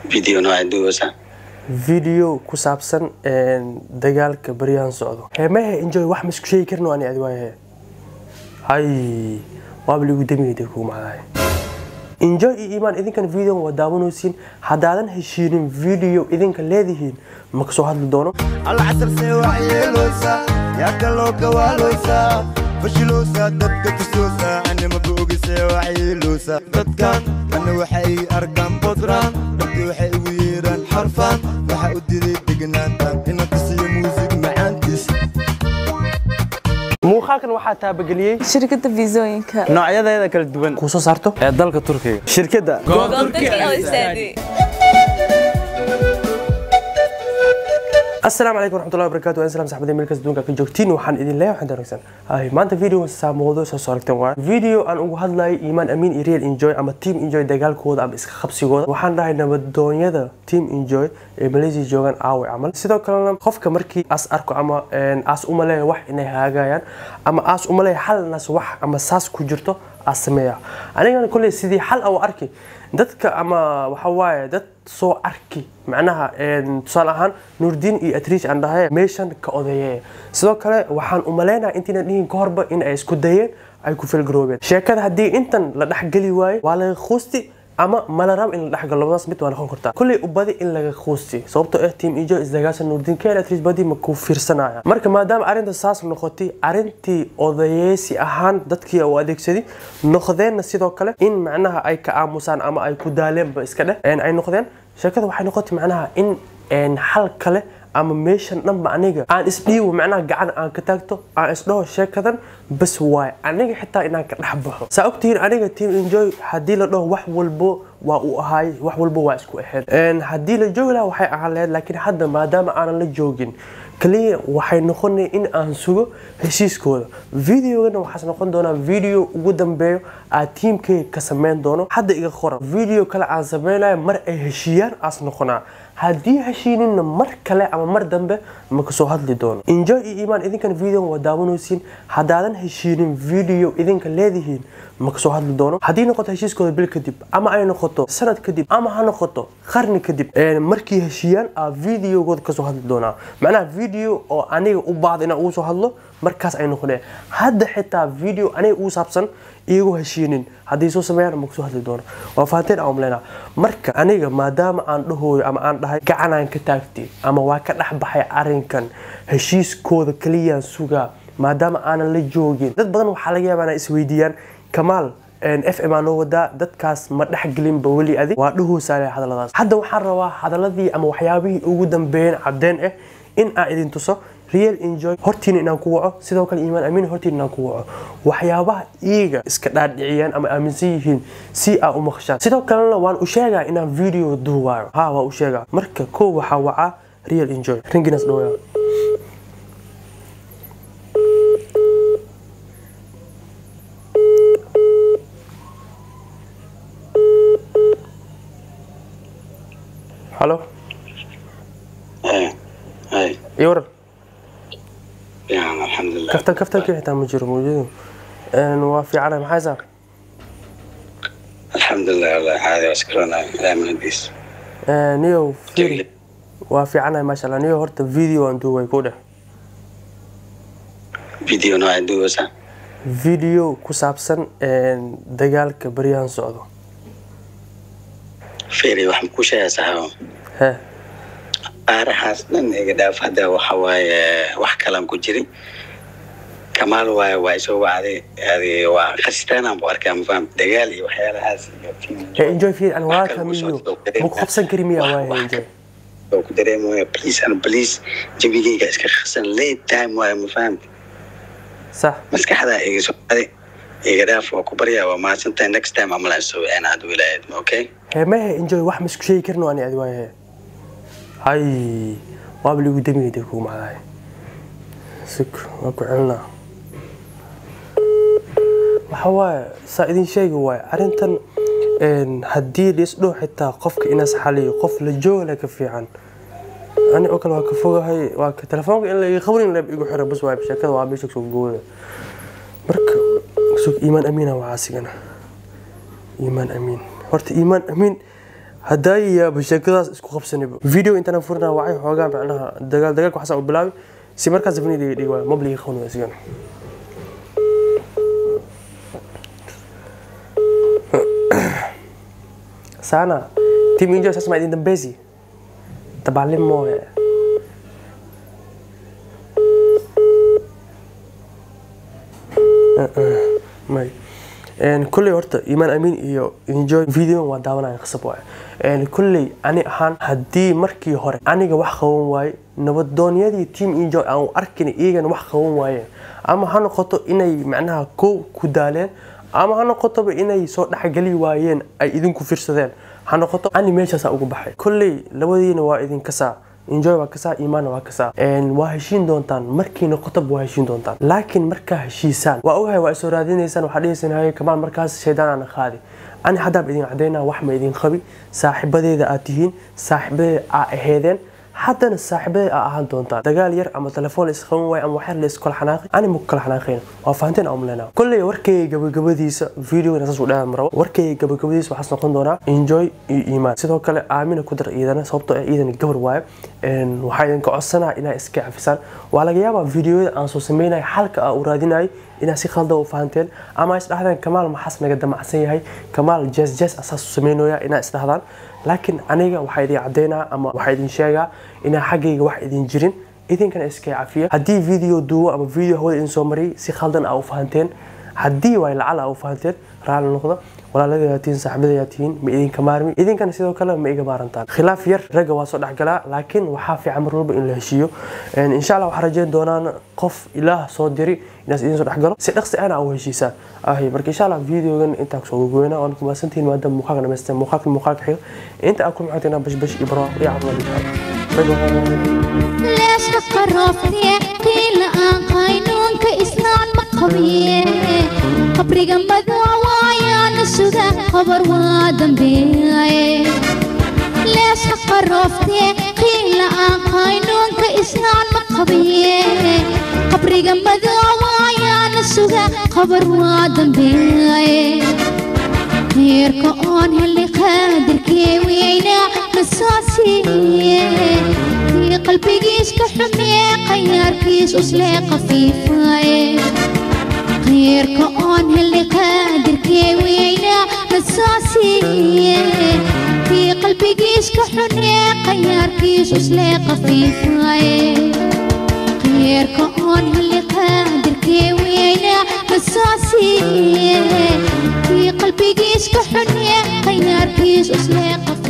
video nooca duwasa video ku saabsan dagaalka baryahan socdo heemahe enjoy wax ma isku sheegi karno ani adi waayahe hay waaba ligu damiyay kugu macdahay enjoy iyo imaan idinkan videon waa daawanaysiin haddaadan heshiinin video idinka leedihiin ma kasoo hadli doono alcasar see wax yeeloosaa yaa kaloo gawaaloosaa fashiloosaa dadka tusoosaa anima boogisee wax yeeloosaa dadkan ana waxay arkaan bodraan dadki waxay igu yeeraan xarfaan waxa u diray degnaantaan ina tusiyo muusig macaantiis muuqaalkan waxaa taabageliyey shirkadda fiisooyinka noocyadeeda kala duwan kuu soo saarto ee dalka turkiga shirkadda asalaamu calaykum waraxmatullahi wabarakatu waan salaam saxbadii meel kasta duunka ka joogtiin waxaan idin leeyahay waxaan wanaagsan hay maanta video saa mowduuc soo soo aragteen waa video aan ugu hadlayo iimaan amiin iyo real enjoy ama team enjoy dagaalkooda ama iska qabsigooda waxaan dhahay nabadoonyada team enjoy ee malaysia joogaan aawe camal sidoo kalena qofka markii as arko ama aas umaleeya wax inay haagayaan ama aas umaleeya xalnaas wax ama saas ku jirto aas sameeya anigana kolley sidii xal au arki dadka ama waxa waaye dad soo arki macnaha tusaale ahaan nuurdiin iyo atriish aan dhahay meeshan ka odeeye sidoo kale waxaan umaleynaha intiina dhihin ka horba in ay isku dayeen ay ku filgaroobeen sheekada haddii intan la dhexgeli waayo waa laga quusti ama malarab in la dhexgalo labadaas mid waa noqon kartaa kulley ubadi in laga quusti sababtoo ah team ijo isdagaasha nuurdiin keen atriish badi ma ku fiirsanaya marka maadaama arrinta saas noqotay arrintii odayeesi ahaan dadkii u adeegsaday noqdeenna sidoo kale in macnaha ay ka aamusaan ama ay ku daaleenba iska dheh ay noqdeen sheekada waxay noqotay macnaha in xal kale ama meeshan dhanba aniga aan isdhiibo macnaha gacan aan ka taagto aan isdhaho sheekadan bas waay aniga xitaa inaan ka dhex baxo saa ogtihiin aniga team enjoy haddii la dhaho wax walbo waa uu ahaay wax walbo waa isku ahayd haddii la joogi lahaa waxay ahaan lahayd laakiin hadda maadaama aanan la joogin kaliya waxay noqonay in aan sugo heshiiskooda videogana waxaas noqon doonaa video ugu dambeeyo aad tiimkeyga ka sameyn doono hadda iga qoran video kale aan sameynayo mar ay heshiiyaan aas noqonaa haddii heshiininna mar kale ama mar dambe ma kasoo hadli doono enjoy iyo imaan idinkan video waa daawanaysiin haddaadan heshiinin video idinka leedihiin ma kasoo hadli doono haddii noqoto heshiiskooda bil kadib ama ay noqoto sanad kadib ama ha noqoto qarni kadib markii heshiiyaan aa videogooda kasoo hadli doonaa macnaha video oo aniga u baahda inaan ugu soo hadlo markaas ay noqoneen hadda xitaa video aniga ugu saabsan iyagoo heshiinin haddii soo sameeyaan ma kasoo hadli doono waa fahanteen aan umleynaa marka aniga maadaama aan dhahooyo ama aan dhahay gacanaan ka taagtay ama waa ka dhex baxay arrinkan heshiiskooda kaliyaan sugaa maadaama aanan la joogin dad badan waxaa laga yaabaa inay isweydiiyaan kamaal f m aa noo wadaa dadkaas ma dhexgelinba weli adig waa dhahoosaale hadalladaas hadda waxaan rabaa hadaladii ama waxyaabihii ugu dambeeyeen caddeen ah in aan idin tuso real enjoy hortiina inaan ku waco sidoo kale iimaan amiin hortiina inaan ku waco waxyaabaha iyaga iska dhaadhiciyaan ama aaminsan yihiin si aa u maqshaan sidoo kalena waan u sheegaa inaan video duuwaayo ha waa u sheegaa marka koo waxaa wacaa real enjoy ringinas dhawaya halo iyo waran fiican alxamdulilah kaftan kaftankii xitaa ma jiro mawjadu waa fiicana maxay saar alxamdulilah wallahi caadi waa iskaroonay ilaa mahadiis niyow firi waa fiicanahay maasha allah niyow horta video aan duubay ku dheh video nooca duwasa video ku saabsan dagaalka baryahan socdo feri wax ma ku sheegaa saxaabo he qaarahaas dhan iga dhaaf hadda waxa waaye wax kalan ku jirin kamaal waaye waa isoo wacday adi waa khasitaanaan bu arkaa mafaham dagaal iyo waxyaalahaas iyo film- he enjoy firi an waa wax kale kamiyo kusoo ma dareemaa. ku qabsan kari miya Wax- waaye wax enjoy oo ku dareemaya please and please jabigeyga iska khasan late time waaye mafahamta sax maskaxdaa iga soo aday iga dhaaf waa ku baryaa waa mahadsantahay next time amalaan soo wicina haduu ilaahid okay he mehe enjoy wax ma isku sheegi karno ani adi waaye he hay waaba ligu damiyay dee kugu macdahay sik waa ku celinaa waxa waaye saa idin sheegi waaye arrintan haddii liisdhow xitaa qofka inaas xaliyo qof la joogala ka fiican ani oo kale waa ka fogahay waa ka telefoonka in laiga qabrin leeb igu xiro bas waay sheekada waa meesha soo gooda marka sug iimaan amiina waa caasigana iimaan amiin horta iimaan amiin haddaa yaaba sheekadaas isku qabsanayba video intana furina wacay xoogaa macnaha dagaal dagaalka waxaasa u bilaabi si markaas fini dhiga dhigi waay mabliga qawn waa sigan sana tim injo sas ma idin dambeysi tabalin mooye may kulley horta imaan amiin iyo enjoy video waa daawanaya qasab waaye kulley ani ahaan haddii markii hore aniga wax qaban waaye nabadoonyadii team enjoy aan arkin iyagana wax qaban waayeen ama ha noqoto inay macnaha kow ku daaleen ama ha noqotoba inay soo dhexgeli waayeen ay idinku fiirsadeen ha noqoto ani meeshaasaa ugu baxay kolley labadiina waa idin kasaa enjoy waa kasaa imaanna waa kasaa waa heshiin doontaan markii noqotoba waa heshiin doontaan laakiin markaa heshiisaan waa ogahay waa isoo raadinaysaan waxaa dhihisan haye kamaal markaas shaydaan aana qaadi ani haddaaba idin cadaynaa wax ma idin qabi saaxiibadeeda aad tihiin saaxiibadeeda aa aheedeen haddana saaxiibadeed aa ahaan doontaan dagaal yar ama telefoon isqaban waayo ama waxyar la iskala xanaaqi ani ma kala xanaaqayna waa fahanteen aan umleynaa kolley warkayga gabagabadiisa videogana saas u dheeran marabo warkayga gabagabadiisa waxaas noqon doonaa enjoy iyo iimaan sidoo kale aamina ku dar iidana sababtoo ah iidan gabar waayo waxaa idinka codsanaa inaa iska cafisaan waa laga yaabaa videoyada aan soo sameynaya xalka aa u raadinayay inaa si khalda u fahanteen ama isdhahdeen kamaal maxaas naga damacsan yahay kamaal jes jes asaas u sameynooya inaa isdhahdaan laakiin aniga waxaa idin cadaynaa ama waxaa idin sheegaa inaa xaggayga wax idin jirin idinkana iska cafiya haddii video duubo ama video hawada idin soo mariyay si khaldan aa u fahanteen haddii waay lacal aa u fahanteen raalli noqda walaaladayaa tihiin saaxiibadayaa tihiin ma idinka maarmi idinkana sidoo kale ma iga maarantaan khilaaf yar ragga waa soo dhexgalaa laakiin waxaa fiican mar walba in la heshiiyo insha allah waxaa rajeyn doonaan qof ilaah soo diri inaas idin soo dhexgalo si dhaqsi ana u heshiisaan ahi marka insha allah videogan intaa kusoo gogoynaa waan kumaasantihiin maadaama muuqaalka dhamaysteen muuqaalka muuqaalka xiga inta aad ku maxatina bashbash iyo barwaaqo iyo caafimaad ليش تقرفتي قيل آن قاينونك إسلام مقبيه قبري قمد وعوايا نسودا خبر وادم بيه ليش تقرفتي قيل آن قاينونك إسلام مقبيه قبري قمد وعوايا نسودا خبر وادم بيه heerka oon helay qaadirkee weyna rasaasiye kii qalbigiis ka xumee qayaarkiis uslee qafiifaye heerka oon helay qaadirkee weyna rasaasiye kii qalbigiis ka xumee qayaarkiis uslee qafiifaye heerka oon helay qaadirkee weyna rasaasiye kii qalbigiis ka xunye qayaarkiis uslee qaf